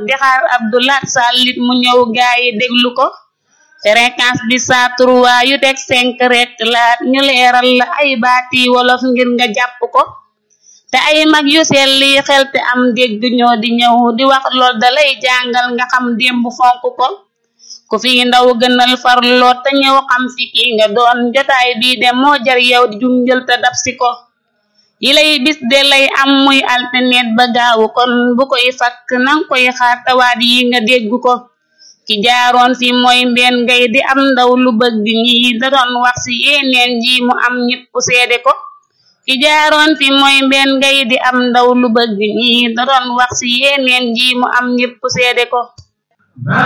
di xaar Abdoulaat Sàllit mu ñëw gaayi déglu ko fréquence bi saa trois yu teg cinq rek laat ñu leeral la ay baati wolof ngir nga jàpp ko te ay mag yu selli xel te am dégg ñoo di ñëw di wax lool dalay jàngal nga xam démb fonk ko ku fi ndaw gënal farloo te ñëw xam fi ki nga doon jotaay bii de moo jar yow di junjël te dab si ko yi lay bis de lay am muy alternet ba gaawu kon bu koy fakk nang koy xaar tawaat yi nga dégg ko ki jaaroon fi mooy mbeen ngay di am ndaw lu bëgg ñi da doon wax ci yeneen ji mu am ñépp seede ko ki jaaroon fi mooy mbeen ngay di am ndaw lu bëgg ñi da doon wax ci yeneen ji mu am ñépp seede ko